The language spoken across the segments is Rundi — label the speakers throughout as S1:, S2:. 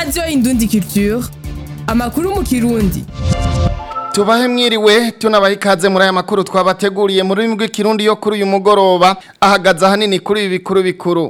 S1: radiyo indundi culture amakuru mu kirundi
S2: tubahe mwiriwe tunabaha ikaze muri aya makuru twabateguriye mu rurimi rw'ikirundi yo kuri uyu mugoroba ahagaze ahanini kuri ibi bikuru bikuru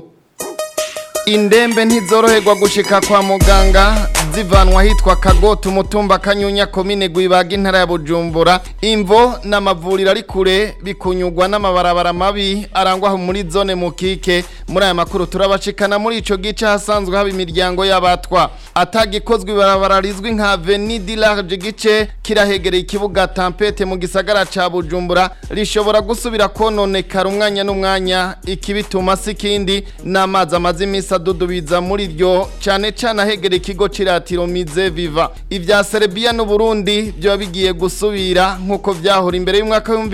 S2: indembe ntizoroherwa gushika kwa muganga zivanwa hitwa kagota umutumba kanyunya komine gwibaga intara ya bujumbura imvo n'amavuriro ari kure bikunyurwa n'amabarabara mabi arangwa muri zone mukike muri aya makuru turabashikana muri ico gice hasanzwe haba imiryango y'abatwa atagikozwe ibarabara rizwi nka Avenue du Large gice kirahegereye ikibuga Tampete mu gisagara ca Bujumbura rishobora gusubira kononekara umwanya n'umwanya ikibituma sikindi n'amazi amazi imisi adudubiza muri ryo cane cane ahegereye ikigo ciratiro mize viva ivya Serbia n'u Burundi byo bigiye gusubira nkuko vyahora imbere y'umwaka wa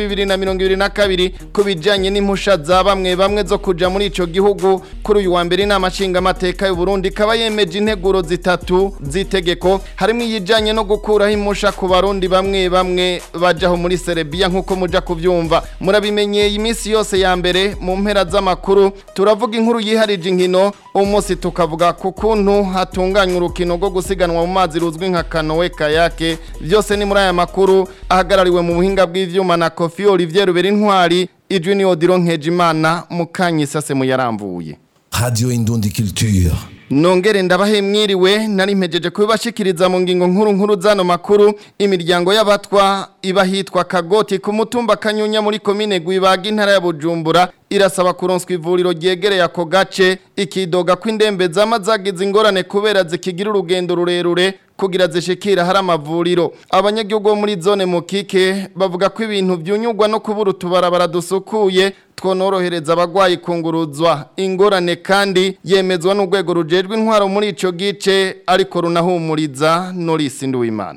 S2: 2022 kubijanye n'impusha za bamwe bamwe zo kuja muri ico gihugu kuri uyu wa mbere inama nshinga amateka y'u Burundi kaba yemeje integuro zitatu z'itegeko harimo iyijanye no gukuraho impusha ku barundi bamwe bamwe bajaho muri Serbia nkuko muja kuvyumva murabimenyeye iminsi yose ya mbere mu mpera z'amakuru turavuga inkuru yiharije inkino umunsi tukavuga ku kuntu hatunganywa urukino rwo gusiganwa mu mazi ruzwi nka kanowe kayake byose ni muri aya makuru ahagarariwe mu buhinga bw'ivyuma na Kofi Olivier Rubera intwari ijwi ni Odilo Nkejimana mukanyisase muyaramvuye
S3: Radio Indundi Culture.
S2: Nongere ndabahe mwiriwe nari mpejeje kubibashikiriza mu ngingo nkuru nkuru zano makuru imiryango y'abatwa iba hitwa Kagoti ku mutumba Kanyunya muri komine Gwibaga intara ya Bujumbura irasaba kuronswa ivuriro ryegereye ako gace ikidoga kw'indembe zamazagize ingorane kubera zikigira urugendo rurerure kugira zishikira hari amavuriro abanyagihugu bo muri zone mukike bavuga ko ibintu byunyugwa no kubura utubarabara dusukuye twonorohereza abagwayi kunguruzwa ingorane kandi yemezwa n'urwego rujejwe intwaro muri ico gice ariko runahumuriza Norisi Nduwimana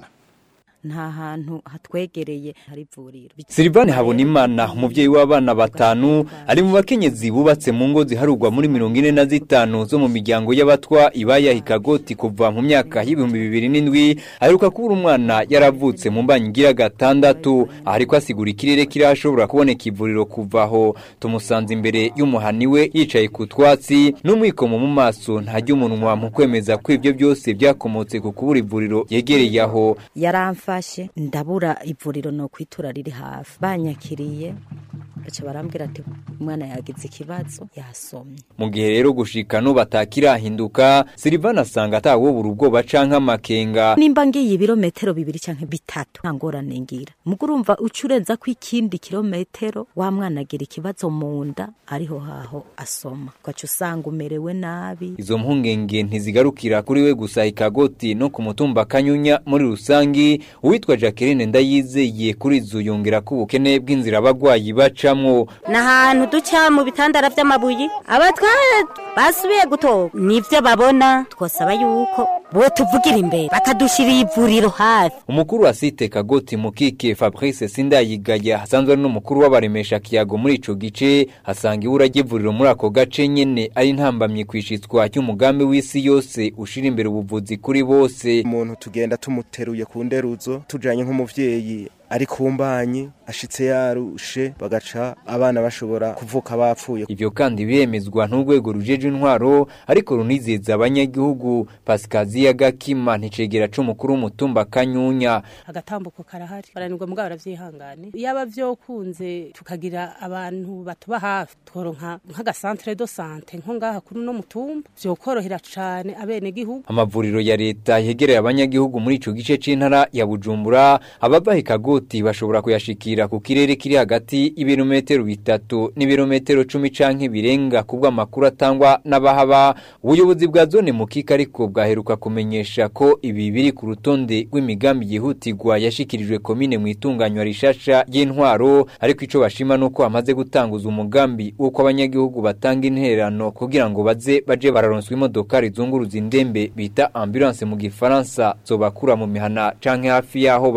S4: nta hantu hatwegereye hari ivuriro
S5: Silvane Habonimana umuvyeyi w'abana batanu ari mu bakenyezi bubatse mu ngo ziharugwa muri mirongo ine na zitanu zo mu miryango y'abatwa ibaya hikagoti kuva mu myaka y'ibihumbi bibiri n'indwi aheruka kubura umwana yaravutse mu mbanyi igira gatandatu ariko asigura ikirere kirashobora kuboneka ivuriro kuvaho tumusanze imbere y'umuhani we yicaye ku twatsi n'umwikomo mu maso ntajya umunwa mu kwemeza ko ibyo byose byakomotse ku kubura ivuriro yegereye aho
S4: yaramfa mfashe ndabura ivuriro no kwitura riri hafi banyakiriye baca barambwira ati umwana yagize ikibazo yasomye
S5: mu gihe rero gushika no batakirahinduka Silvana asanga atawobura ubwoba canke amakenga
S4: nimba ngiye ibirometero bibiri canke bitatu nta ngorane ngira mugo urumva ucurenza ko ikindi kilometero wa mwana agira ikibazo mu nda ariho haho asoma ugaca usanga umerewe nabi
S5: izo mpungenge ntizigarukira kuri we gusa ikagoti no ku mutumba kanyunya muri rusangi uwitwa Jacqueline ndayizeye kuri izo yongera ko ubukene bw'inzira abagwayi bacamwo
S6: ni ahantu duca mu bitandara vy'amabuye abatware basubiye gutora nivyo babona twosaba yuko bo tuvugira imbere bakadushiriye ivuriro hafi
S5: umukuru wa site kagoti mukike Fabrice Sindayigaya hasanzwe ari n'umukuru w'abaremesha kiyago muri ico gice hasanga ibura ry'ivuriro muri ako gace nyene ari ntambamye kwishitswa cy'umugambi w'isi yose ushira imbere ubuvuzi kuri bose
S7: umuntu tugenda tumuteruye ku nderuzo tujanye nk'umuvyeyi ari kumbanyi ashitse yarushe bagaca abana bashobora kuvuka bapfuye
S5: ivyo kandi biremezwa n'urwego rujeje intwaro ariko runizeza abanyagihugu Pasikaziya Gakima nticegera c'umukuru w'umutumba Kanyunya
S8: agatambuko karahari baranirwa mugabo baravyihangane yaba vyokunze tukagira abantu batuba hafi tworonka nk'agasantere do sante nko ngaha kuri no mutumba vyokorohera cane abene gihugu
S5: amavuriro ya leta yegereye abanyagihugu muri ico gice c'intara ya Bujumbura abava hikagoti bashobora kuyashikira ku kirere kiri hagati y'ibirometero bitatu n'ibirometero cumi canke birenga kubwo amakuru atangwa n'abahaba ubuyobozi bwa zone mukika ariko bwaheruka kumenyesha ko ibi biri ku rutonde rw'imigambi yihutirwa yashikirijwe komine mu itunganywa rishasha y'intwaro ariko ico bashima nuko hamaze gutanguza umugambi w'uko abanyagihugu batanga intererano kugira ngo baze baje bararonswa imodoka rizunguruza indembe bita ambulance mu gifaransa zobakura mu mihana canke hafi yaho baba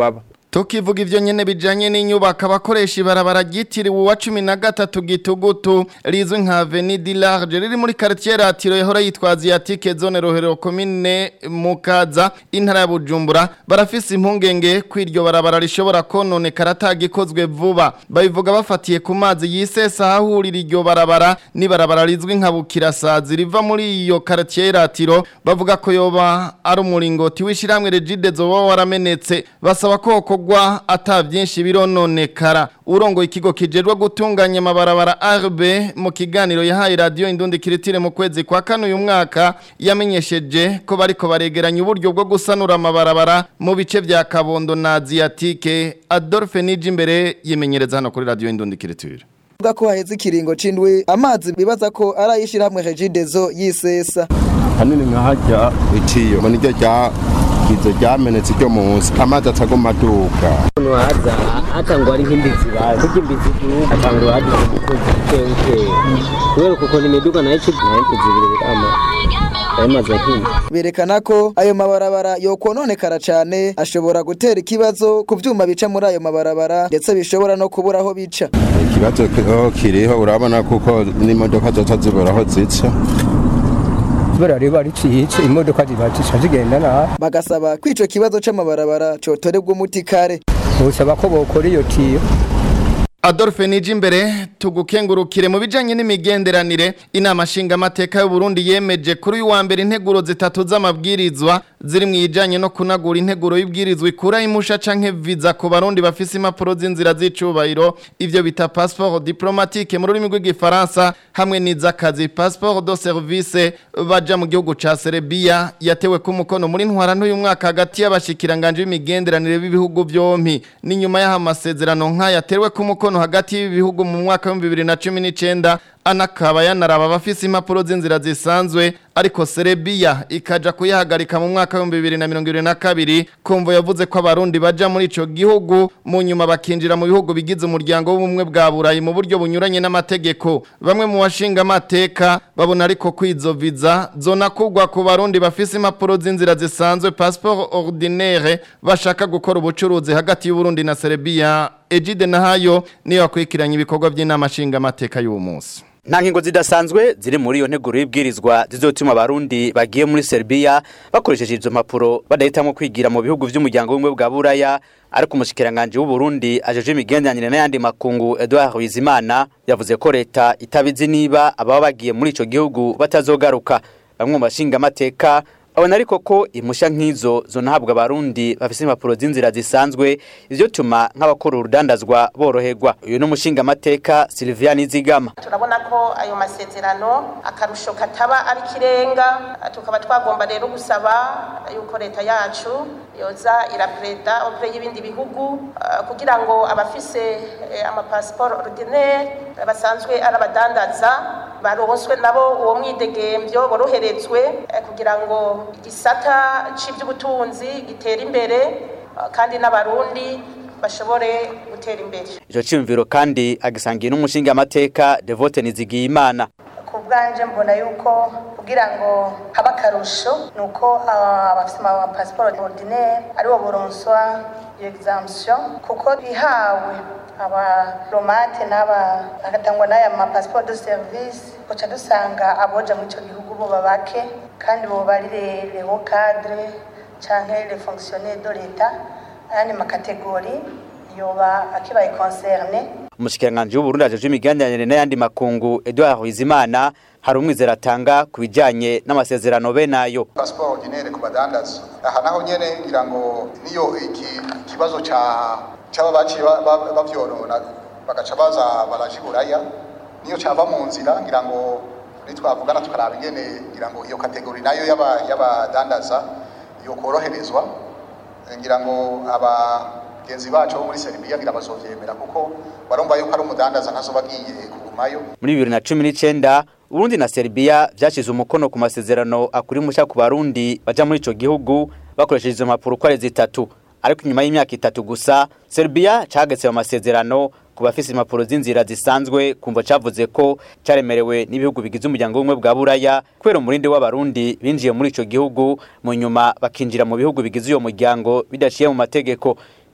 S2: Tukivuga ivyo nyene bijanye n'inyubako abakoresha ibarabara ryitiriwe uwa cumi na gatatu gitugutu rizwi nka Avenue du Large riri muri quartier Ratiro yahora yitwa Asiatique zone Rohero commune Mukaza intara ya Bujumbura barafise impungenge kwiryo barabara rishobora kononekara atagikozwe vuba babivuga bafatiye ku mazi yisesa ahahurira iryo barabara ni barabara rizwi nka Bukirasazi riva muri iyo quartier Ratiro bavuga ko yoba ari umuringoti wishiramwe Regide zoba waramenetse basaba ko kogwa ata byinshi birononekara urongo ikigo kijerwa gutunganya amabarabara RB mu kiganiro yahaye radio Indundi Kiritire mu kwezi kwa kane uyu mwaka yamenyesheje ko bariko baregeranya uburyo bwo gusanura amabarabara mu bice vya Kabondo na Asiatique Adolphe Nijimbere yimenyereza hano kuri radio Indundi Kiritire
S9: Vuga ko haheze ikiringo c'indwi amazi bibaza ko arayishirahamwe Regidezo yisesa
S10: hanini nka hajya itiyo ngo niryo rya izo ryamenetse ryo munsi amazi atagoma aduka
S11: umuntu haza hatangwa ari nk'imbizi bazi kurya imbizi igihugu hatangwa haza umukozi uke uke kubera ukuntu imiduga nayo icibwa nayo kuzibira birama ayo mazi ahinda
S9: berekana ko ayo mabarabara yokononekara cane ashobora gutera ikibazo ku vyuma bica muri ayo mabarabara ndetse bishobora no kubura aho bica
S10: ikibazo kiho kiriho urabona kuko n'imodoka zoca zibura aho zica
S12: kubera riba riciyice imodoka ziba zica zigenda nabi
S9: bagasaba ko ico kibazo c'amabarabara cotorerwa umuti kare
S12: busaba ko bokora iyo tiyo
S2: Adolphe Nijimbere tugukengurukire mu bijanye n'imigenderanire inama nshinga amateka y'u Burundi yemeje kuri uyu wa mbere integuro zitatu z'amabwirizwa ziri mu ijanye no kunagura integuro y'ibwirizwa ikura imusha canke visa ku barundi bafise impapuro z'inzira z'icubahiro ivyo bita passeport diplomatique mu rurimi rw'igifaransa hamwe n'izakazi passeport de service baja mu gihugu ca Serbia yatewe ku mukono muri ntwara n'uyu mwaka hagati y'abashikiranganje b'imigenderanire b'ibihugu vyompi ni nyuma y'aho amasezerano nk'aya yatewe ku mukono hagati y'ibihugu mu mwaka wa 2019 anakaba yanaraba abafise impapuro z'inzira zisanzwe ariko Serbia ikaja kuyahagarika mu mwaka wa 2022 kumvo yavuze ko abarundi baja muri ico gihugu mu nyuma bakinjira mu bihugu bigize umuryango w'ubumwe bwa Burayi mu buryo bunyuranye n'amategeko bamwe mu washinga amateka babona ariko kwizo visa zona kugwa ku barundi bafise impapuro z'inzira zisanzwe passeport ordinaire bashaka gukora ubucuruzi hagati y'u Burundi na Serbia Ejide Nahayo niyo akwikiranye ibikorwa by'inama nshinga amateka y'uwo munsi
S13: nta nkingo zidasanzwe ziri muri iyo nteguro y'ibwirizwa zizotuma abarundi bagiye muri Serbia bakoresheje izo mpapuro badahitamo kwigira mu bihugu by'umuryango w'ubumwe bwa Buraya ariko umushikiranganje w'u Burundi ajeje imigenderanire n'ayandi makungu Edouard Bizimana yavuze ko leta itabizi niba ababa bagiye muri ico gihugu batazogaruka bamwe mu bashinga amateka abona ariko ko impushya nk'izo zonahabwa abarundi bafise impapuro z'inzira zisanzwe ivyo tuma nk'abakora urudandazwa boroherwa uyu n'umushinga amateka Sylvia Nizigama
S14: turabona ko ayo masezerano akarusho kataba ari kirenga tukaba twagomba rero gusaba yuko leta yacu yoza irapreda opre y'ibindi bihugu uh, kugira ngo abafise eh, amapassport ordinaire basanzwe ari abadandaza baronswe nabo uwo mwidegemvyo boroherezwe eh, kugira ngo igisata cy'iby'ubutunzi gitera imbere kandi n'abarundi bashobore gutera imbere
S13: ico ciyumviro kandi agisangiye n'umushinga amateka Devote Nizigiyimana
S15: ku bwanje mbona yuko kugira ngo habe akarusho ni uko abafite amapasiporo ordinaire aribo buronswa iyo exemption kuko bihawe abaromate n'aba agatangwa n'aya mapasiporo de service uca dusanga aboja muri ico gihugu boba bake kandi boba ari les hauts cadres canke les fonctionnaires de l'etat ayandi makategori yoba akibaye concerne
S13: umushikiranganje w'uburundi ajeje imigenderanire n'ayandi makungu Edouard Bizimana hari umwizera atanga ku bijanye n'amasezerano be nayo
S16: passport ordinaire ku badandaza aha naho nyene ngira ngo niyo iki kibazo ca cyaba baciye bavyorona bagaca baza barajiguraya niyo cava mu nzira ngira ngo nitwavugana tukaraba ingene ngira ngo iyo kategori nayo y'abadandaza yo koroherezwa ngira ngo abagenzi bacu bo muri Serbia ngira bazovyemera kuko barumva yuko ari umudandaza ntazoba agiye kugumayo
S13: muri bibiri na cumi n'icenda Urundi na Serbia vyashize umukono ku masezerano akuri musha ku barundi baja muri ico gihugu bakoresheje izo mpapuro uko ari zitatu ariko inyuma y'imyaka itatu gusa Serbia cagetse mu masezerano ku bafise impapuro z'inzira zisanzwe kumva cavuze ko caremerewe n'ibihugu bigize umuryango w'ubumwe bwa Buraya kubera umurindi w'abarundi binjiye muri ico gihugu mu nyuma bakinjira mu bihugu bigize uyo muryango bidaciye mu mategeko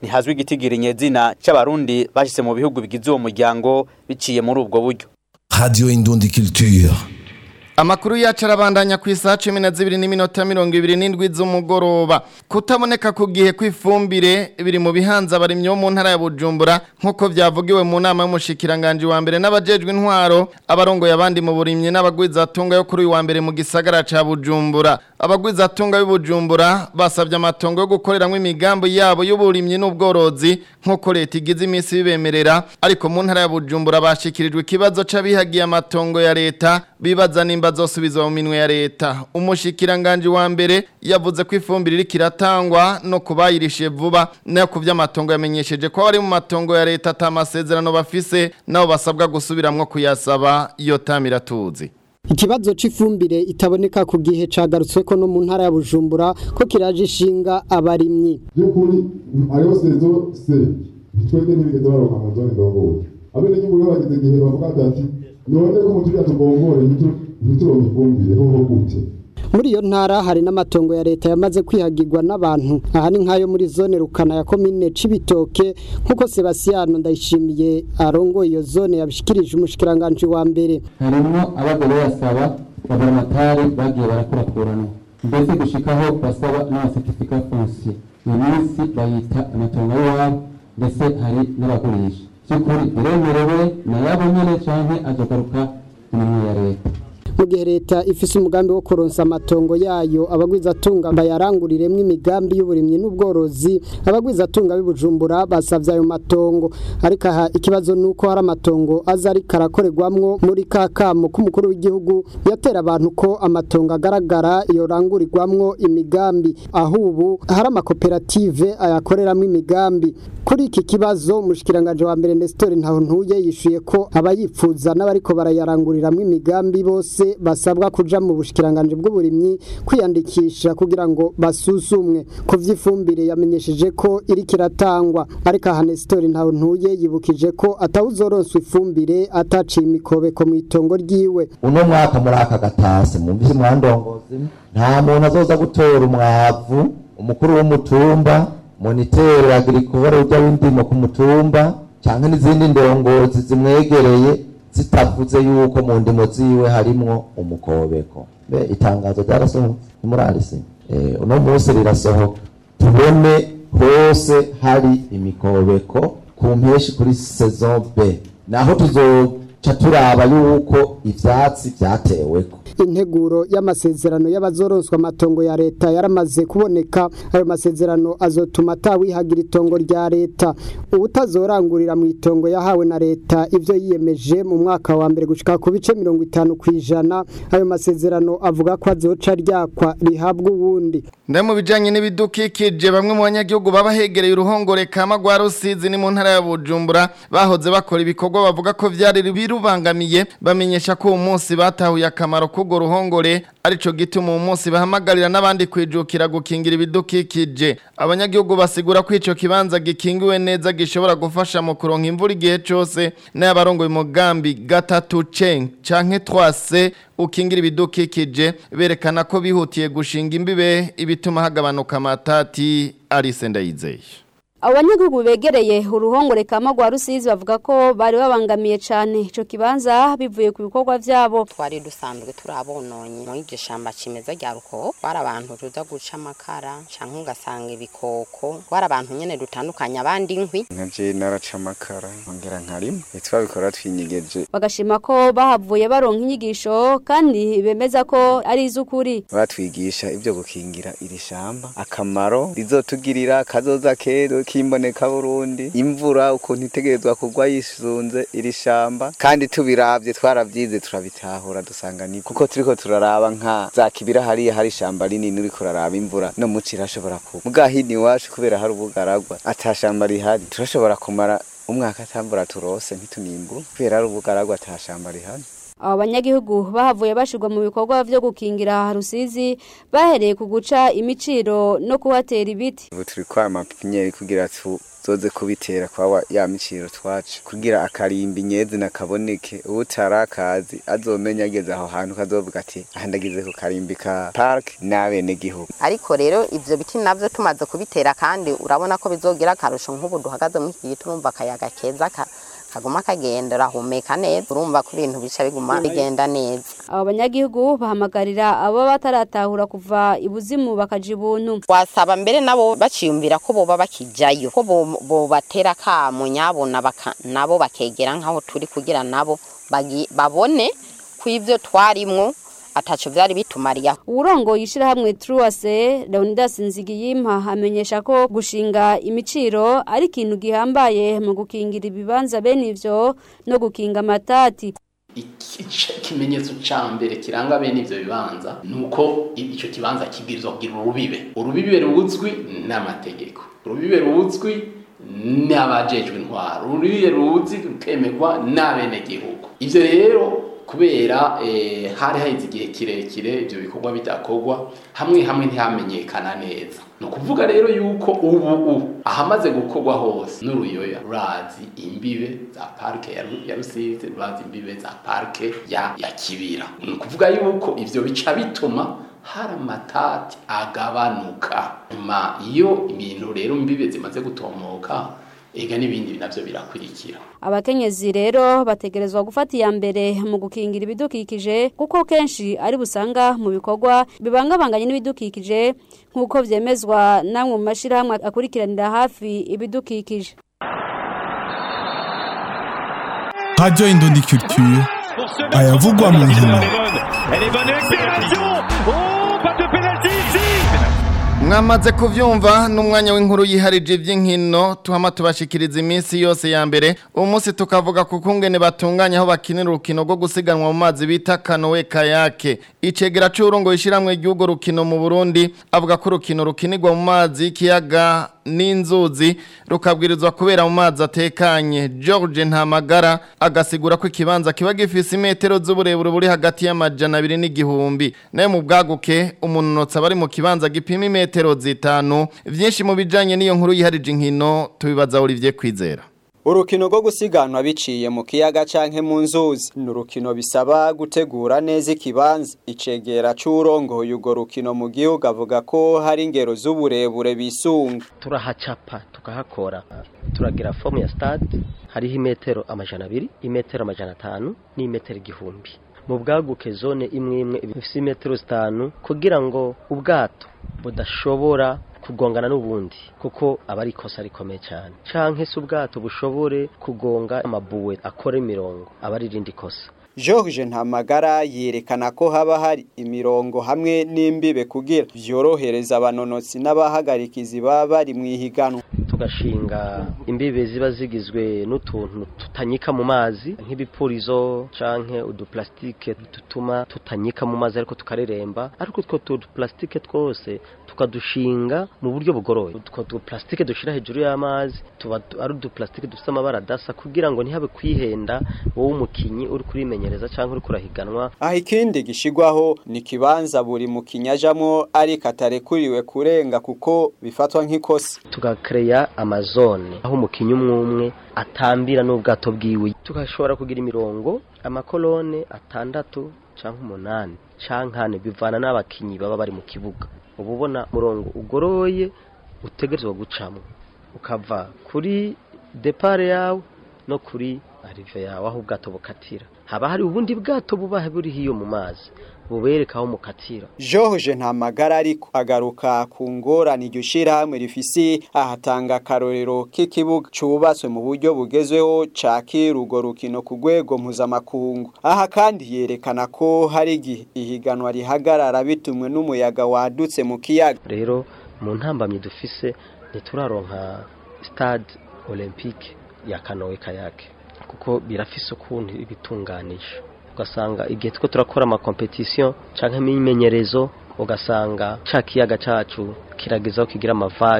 S13: ntihazwi igitigiri nyezina c'abarundi bashitse mu bihugu bigize uwo muryango biciye muri ubwo buryo
S3: Radio Indundi Culture.
S2: Amakuru yacu arabandanya ku isaha cumi na zibiri n'iminota mirongo ibiri n'indwi z'umugoroba kutaboneka ku gihe kw'ifumbire biri mu bihanza abarimyi bo mu ntara ya Bujumbura nk'uko byavugiwe mu nama y'umushikiranganji wa mbere n'abajejwe intwaro abarongoye abandi mu burimyi n'abagwizatunga yo kuri uyu wa mbere mu gisagara ca Bujumbura abagwizatunga b'Ubujumbura basabye amatongo yo gukoreramwo imigambi yabo y'uburimyi n'ubworozi nk'uko leta igize iminsi bibemerera ariko mu ntara ya Bujumbura bashikirijwe ikibazo c'abihagiye amatongo ya leta bibaza nimba zosubizwa mu minwe ya leta umushikiranganje wa mbere yavuze ko ifumbire iri kiratangwa no kubayirishe vuba nayo ku vy'amatongo yamenyesheje ko bari mu matongo ya leta atamasezerano bafise nabo basabwa gusubiramwo kuyasaba iyo tamira tuzi
S17: Ikibazo c'ifumbire itaboneka ku gihe cagarutsweko no mu ntara ya Bujumbura ko kiraje ishinga abarimyi.
S18: by'ukuri ariyo sezo se twebwe ntibigeze baronka amazone ndongoye abene nyungu rero bageze igihe bavuga ati none ko muturiya tugongore ntituronke ifumbire hoho gute
S17: Muri iyo ntara hari n'amatongo ya leta yamaze kwihagirwa n'abantu aha ni nkayo muri zone rukana ya komine Cibitoke nkuko Sebastiano ndayishimiye arongo iyo zone yabishikirije umushikiranganje wa mbere.
S19: harimo abagore basaba laboramatari bagiye barakurakuranwa mbese gushikaho basaba n'amasertifika foncier iyo minsi bayita amatongo y'iwabo ndetse hari n'abagurisha by'ukuri biremerewe na yabo nyene canke azogaruka iminwe ya leta
S17: mu gihe leta ifise umugambi wo kuronsa amatongo yayo abagwizatunga bayaranguriremwo imigambi y'uburimyi n'ubworozi abagwizatunga b'ibujumbura basavye ayo matongo ariko aha ikibazo nuko hari amatongo aza ariko arakorerwamwo muri ka kamo k'umukuru w'igihugu yatera abantu ko amatongo agaragara yorangurirwamwo imigambi aho ubu hari amakoperative ayakoreramwo imigambi kuri iki kibazo umushikiranganje wa mbere Nestor Ntahuntuye yishuye ko abayipfuza n'abariko barayaranguriramwo imigambi bose basabwa kuja mu bushikiranganje bw'uburimyi kwiyandikisha kugira ngo basuzumwe ku vy'ifumbire yamenyesheje ko iri kiratangwa ariko aha Nestor Ntahuntuye yibukije ko atawuzoronswa ifumbire ataciye imikobeko mu itongo ryiwe
S20: uno mwaka muri aka gatase mwumvise mwandongozi nta muntu azoza gutora umwavu umukuru w'umutumba monitere agricole ujya w'indimo ku mutumba cyangwa n'izindi ndongozi zimwegereye zitavuze yuko mu ndimo ziwe harimwo umukobeko be itangazo ryarasohoka ntimurarisi eh, uno munsi rirasohoka tubone hose hari imikobeko ku mpeshi kuri saison B naho tuzoca turaba yuko ivyatsi vyateweko
S17: integuro y'amasezerano y'abazoronswa amatongo ya leta yaramaze kuboneka ayo masezerano azotuma atawihagira itongo rya leta ubutazorangurira mu itongo yahawe na leta ivyo yiyemeje mu mwaka wa mbere gushika ku bice mirongo itanu kw'ijana ayo masezerano avuga ko azoca ryakwa rihabwa uwundi
S2: Nda mu bijanye n'ibidukikije bamwe mu banyagihugu baba hegereye uruhongore kama rwa Rusizi ni mu ntara ya Bujumbura bahoze bakora ibikorwa bavuga ko vyari birubangamiye bamenyesha ko uwo munsi batahuye akamaro k'urwo ruhongore arico gituma uwo munsi bahamagarira n'abandi kwijukira gukingira ibidukikije abanyagihugu basigura ko ico kibanza gikingiwe neza gishobora gufasha mu kuronka imvura igihe cose n'abarongoye umugambi gatatu ceng canke 3C ukingira ibidukikije berekana ko bihutiye gushinga imbibe ibituma hagabanuka amatati Alice Ndayizeye
S21: abanyagihugu begereye uruhongore kama rwa rusizi bavuga ko bari babangamiye cyane ico kibanza bivuye ku bikorwa vyabo
S22: twari dusanzwe turabononye muri iryo shamba kimeza rya ruko twari abantu tuza guca amakara canke ugasanga ibikoko twari abantu nyene dutandukanye abandi inkwi
S23: nka je naraca amakara nkongera nkarima twabikora twinyigeje
S21: bagashima ko bahavuye baronka inyigisho kandi bemeza ko ari iz'ukuri
S23: batwigisha ibyo gukingira iri shamba akamaro rizotugirira kazoza kero kimboneka Burundi imvura ukuntu itegerezwa kugwa yisunze iri shamba kandi tubiravye twaravyize turabitahura dusanga ni kuko turiko turaraba nka za kibira hariya hari ishamba rinini uriko uraraba imvura no muci irashobora kuba mugahini iwacu kubera hari ubugaragwa atashamba rihari turashobora kumara umwaka atambura turose ntitunimbu kubera ari ubugaragwa atashamba rihari
S21: abo banyagihugu bahavuye bashirwa mu bikorwa vyo gukingira rusizi bahereye ku guca imiciro no kuhatera ibiti
S23: ubu turi kwa mapipinyeri kugira tuzoze kubitera kwa ya miciro twaca kugira akarimbi nyezi nakaboneke utarakazi azomenya ageze aho hantu kazovuga ati aha ndagize ku karimbi ka park n'abenegihugu
S22: ariko rero ivyo biti navyo tumaze kubitera kandi urabona ko bizogira akarusho nk'ubu duhagaze muri iki giti urumva akayaga keza ka kaguma kagenda urahumeka neza urumva ko ibintu bica biguma bigenda neza
S21: abo banyagihugu bahamagarira abo bataratahura kuva ibuzimu bakaja ibuntu
S22: wasaba mbere nabo baciyumvira ko boba bakijayo ko bo- bobatera kamo nyabona baka- nabo bakegera nk'aho turi kugira nabo bagi- babone ko ivyo twarimwo ataco vyari bitumariye
S21: uwurongoye ishirahamwe truwase leonidas nzigiyimpa amenyesha ko gushinga imiciro ari ikintu gihambaye mu gukingira ibibanza bene ivyo no gukinga amatati
S1: Ica- ikimenyetso ca mbere kiranga bene ivyo bibanza nuko ico kibanza kibwirizwa kugira urubibe urubibe ruzwi n'amategeko urubibe ruzwi n'abajejwe intwaro urubibe ruzi rukemerwa n'abenegihugu ivyo rero kubera eh, hari haheze igihe kirekire ivyo bikorwa bidakorwa hamwe hamwe ntihamenyekana neza ni ukuvuga rero yuko ubu ubu ahamaze gukorwa hose n'uruyoya rurazi imbibe za parike ya Ru- ya rusizi rurazi imbibe za parike ya, ya kibira ni ukuvuga yuko ivyo bica bituma hari amatati agabanuka nyuma iyo ibintu rero imbibe zimaze gutomoka ega n'ibindi navyo birakurikira
S21: abakenyezi rero bategerezwa gufata iya mbere mu gukingira ibidukikije kuko kenshi ari busanga mu bikorwa bibangabanganye n'ibidukikije nk'uko vyemezwa namwe mu mashirahamwe akurikiranira hafi ibidukikije
S4: Radio Indondi Culture ayavugwa mu nkino
S6: Elle est bonne accélération Oh, pas de pénalty ici
S2: mwamaze kuvyumva n'umwanya w'inkuru yiharije iby'inkino tuhama tubashikiriza iminsi yose ya mbere uwo munsi tukavuga ku kungene batunganya aho bakinira urukino rwo gusiganwa mu mazi bita kanowe kayake icegera c'urongo ishiramwe ry'urwo rukino mu Burundi avuga ko urukino rukinirwa mu mazi y'ikiyaga n'inzuzi rukabwirizwa kubera mu mazi atekanye George Ntamagara agasigura ko ikibanza kiba gifise imetero z'uburebure buri hagati y'amajana abiri n'igihumbi nayo mu bwaguke umunonotsi aba ari mu kibanza gipima imetero zitanu vyinshi mu bijanye n'iyo nkuru yiharije inkino tubibaza Olivier Kwizera
S24: Urukino rwo gusiganwa biciye mu kiyaga canke mu nzuzi ni urukino bisaba gutegura neza ikibanza icegera c'urongoye urwo rukino mu gihugu avuga ko hari ingero z'uburebure bisunga
S25: turahacapa tukahakora turagira fomu ya stade hariho imetero amajana abiri imetero amajana atanu n'imetero igihumbi mu bwaguke zone imwe imwe ifise imetero zitanu kugira ngo ubwato budashobora kugongana n'ubundi kuko aba ari ikosa rikomeye cyane canke se ubwato bushobore kugonga amabuwe akora imirongo aba ari irindi kosa
S24: George Ntamagara yerekana ko haba hari imirongo hamwe n'imbibe kugira vyorohereza abanonotsi n'abahagarikizi baba bari mu ihiganwa
S25: tugashinga imbibe ziba zigizwe n'utuntu tutanyika mu mazi nk'ibipurizo canke uduplastike dutuma tutanyika mu mazi ariko tukareremba ariko utwo tuduplastike twose tukadushinga mu buryo bugoroye utwo duplastike dushira hejuru y'amazi tuba du- ari uduplastike dufite amabara adasa kugira ngo ntihabe kwihenda wowe umukinyi uri kurimenyereza canke uri kurahiganwa
S24: aho ikindi gishigwaho ni kibanza buri mukinya ajamwo ariko atarekuriwe kurenga kuko bifatwa nk'ikosa
S25: tugakereya amazone aho umukinnyi umwe umwe atambira n'ubwato bwiwe tugashobora kugira imirongo amakolone atandatu cyangwa umunani cyangwa ane bivana n'abakinnyi baba bari mu kibuga uba ubona umurongo ugoroye utegerezwa gucamo ukava kuri depare yawe no kuri arive yawe aho ubwato bukatira haba hari ubundi bwato buba buri hiyo mu mazi bubereka aho mukatira
S24: George Ntamagara ariko agaruka ku ngorane iryo shirahamwe rifise ahatanga akarorero k'ikibuga cubatswe mu buryo bugezweho cakira urwo rukino ku rwego mpuzamakungu aha kandi yerekana ko hari igihe ihiganwa rihagarara bitumwe n'umuyaga wadutse mu kiyaga
S25: rero mu ntambamyi dufise ntituraronka stade olympique ya kanowe kayake kuko birafise ukuntu ibitunganisha ugasanga igihe two turakora amakompetisiyo canke imyimenyerezo ugasanga ca kiyaga cacu kiragezaho kigira amavage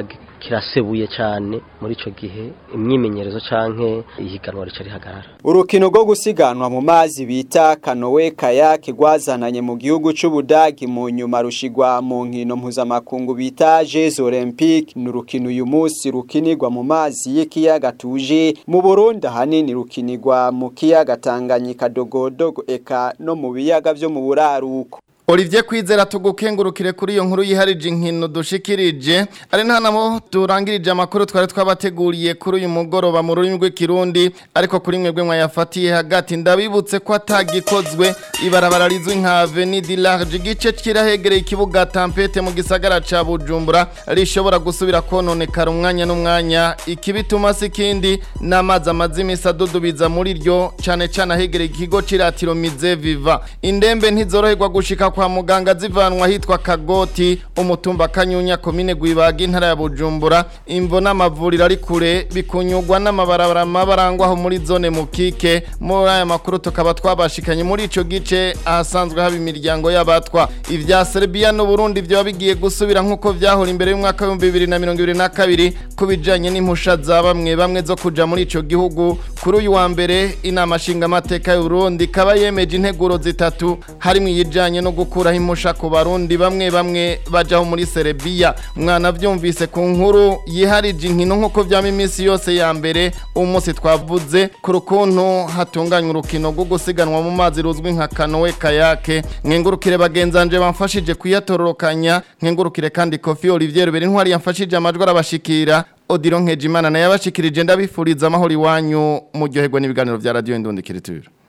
S25: kirasebuye cyane muri ico gihe imyimenyerezo canke ihiganwa rica rihagarara
S24: urukino rwo gusiganwa mu mazi bita kanowe kayake rwazananye mu gihugu c'ubudagi mu nyuma rushigwa mu nkino mpuzamakungu bita Jeux Olympiques ni urukino uyu munsi rukinirwa mu mazi y'ikiyaga tuje mu Burundi ahanini rukinirwa mu kiyaga Tanganyika dogodogo eka no mu biyaga vyo mu buraruko
S2: Olivier Kwizera tugukengurukire kuri iyo nkuru yiharije inkino dushikirije ari nta namo turangirije amakuru twari twabateguriye kuri uyu mugoroba mu rurimi rw'ikirundi ariko kuri mwebwe mwayafatiye hagati ndabibutse ko atagikozwe ibarabara rizwi nka Avenue du Large igice kirahegereye ikibuga Tampete mu gisagara ca Bujumbura rishobora gusubira kononekara umwanya n'umwanya ikibituma sikindi n'amazi amazi imisa dudubiza muri ryo cane cane ahegereye ikigo ciratiro Mize Viva indembe ntizoroherwa gushika kwa muganga zivanwa hitwa Kagoti umutumba Kanyunya komine Gwibaga intara ya Bujumbura imvo n'amavuriro ari kure bikunyugwa n'amabarabara mabarangwa aho muri zone mukike muri aya makuru tukaba twabashikanye muri ico gice ahasanzwe haba imiryango y'abatwa ivya Serbia no Burundi vyo bigiye gusubira nkuko vyahora imbere y'umwaka wa 2022 kubijanye n'impusha za bamwe bamwe zo kuja muri ico gihugu kuri uyu wa mbere inama nshinga amateka y'u Burundi kaba yemeje integuro zitatu harimo iyijanye no gukuraho impusha ku barundi bamwe bamwe bajaho muri Serbia mwana vyumvise ku nkuru yiharije inkino nkuko vyama iminsi yose ya mbere umunsi twavuze ku rukuntu hatunganywa urukino rwo gusiganwa mu mazi ruzwi nka kanowe kayake nkengurukire bagenzanje bamfashije kuyatororokanya nkengurukire kandi Kofi Olivier Beri ntwari yamfashije amajwi arabashikira Odilo Nkejimana naye abashikirije ndabifuriza amahoro iwanyu muryoherwa n'ibiganiro vya Radio Indundikiritura